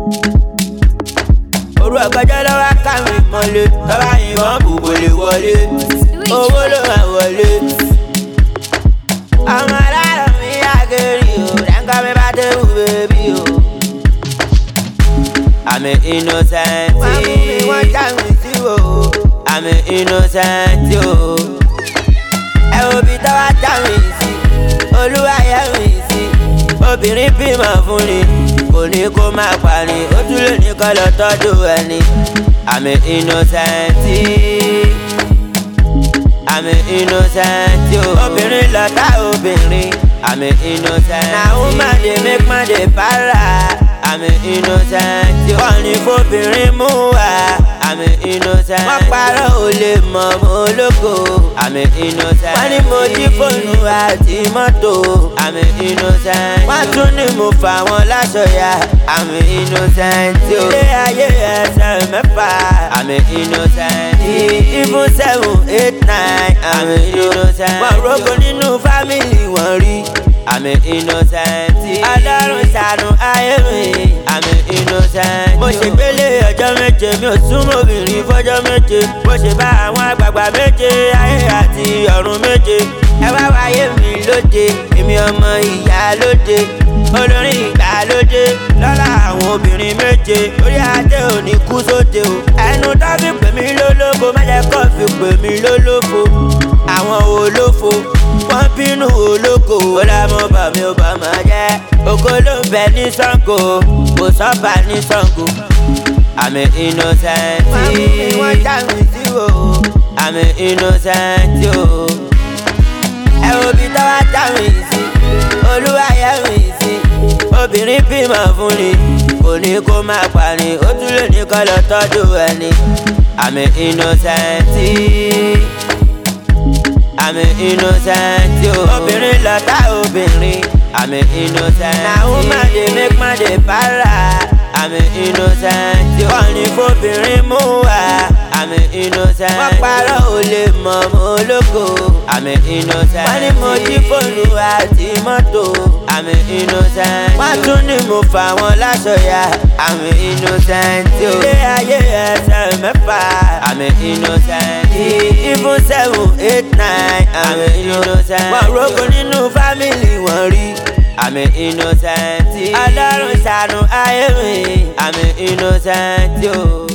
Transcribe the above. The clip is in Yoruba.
Òru ọ̀gànjọ́ lọ́wọ́ káwé mọ́lé. Tọ́ba yìnbọn bùbò lè wọlé. Owó ló máa wọlé. Ọmọ aláàrọ̀ mi àgẹ̀rì o. Dáńgá mi bá dé wù bébí o. I'm an innocent. Wọ́n mú mi wọ́n já mi sí o. I'm an innocent o. Ẹ wo bí tọ́wọ́ já mi sí. Olúwa yẹ mi sí. Obìnrin bímọ fún ni. Kò ní kó máa parí. Ó tún lè ní kọ́ lọ tọ́jú ẹni. I'm an innocent. I'm an innocent o. Obìnrin lọ́tà obìnrin. I'm an innocent. Na woman dey make man dey para. I'm an innocent. Wọ́n ní fóbìnrin mú wa. I'm an innocent. Wọ́n parọ́ ò lè mọ̀ mọ́ ológo. I'm an innocent. Wọ́n ní mo jí fóònù àti mọ́tò. I'm an innocent. Wọ́n tún ní mo fà wọ́n láṣọ ya. I'm an innocent. Ilé ayé ẹsẹ̀ mẹ́fà. I'm an innocent. Even seven eight nine. I'm an innocent. Wọ́n rogo nínú fámìlì wọn rí. I'm an innocent. Ọlọ́run ṣàánú ayé mi. I'm an innocent. Mo ṣe gbélé ọjọ́ méje mi ò súnmọ́ obìnrin fọ́jọ́ méje. Mo ṣe bá àwọn àgbààgbà méje ayé àti ọ̀run méje. Ẹ wá wáyé mi lóde, èmi ọmọ ìyá lóde. Olórin ìgbàlódé lọ́la àwọn obìnrin méje. Orí adé ò ní kú sóde o. Ẹnu tó fi pè mí lólófo, má jẹ́ kó fi pè mí lólófo. Àwọn olófo wọ́n bínú olóko. ó lámọ́ bà mí ó bà máa jẹ́. oko ló ń bẹ ní sango kò sọ́ba ní sango. àmì innocent. wọ́n mú mi wọ́n já mi sí o. àmì innocent o. ẹ wo bí tọ́wọ́ já mi sí. olúwa yẹ mi sí. obìnrin bímọ fún ni kò ní kó máa parí. ó tún lè ní kọ́ lọ tọ́jú ẹni. àmì innocent. I'm an innocent yo. Obìnrin lọ́tà obìnrin. I'm an innocent. Na woman dey make man dey para. I'm an innocent yo. Wọ́n ní fóbìnrin mú wa. I'm an innocent. Wọ́n parọ́ ò lè mọ̀ mọ́ ológo. I'm an innocent. Wọ́n ní mo jí fóònù àti mọ́tò. I'm an innocent. Wọ́n tún ní mo fà wọ́n láṣọ ya. I'm an innocent yo. Ilé ayé ẹsẹ̀ mẹ́fà. I'm an innocent. Even seven eight nine. I'm an innocent. Wọ́n rogo nínú fámìlì wọn rí. I'm an innocent. Ọlọ́run ṣàánú ayé mi. I'm an innocent yo.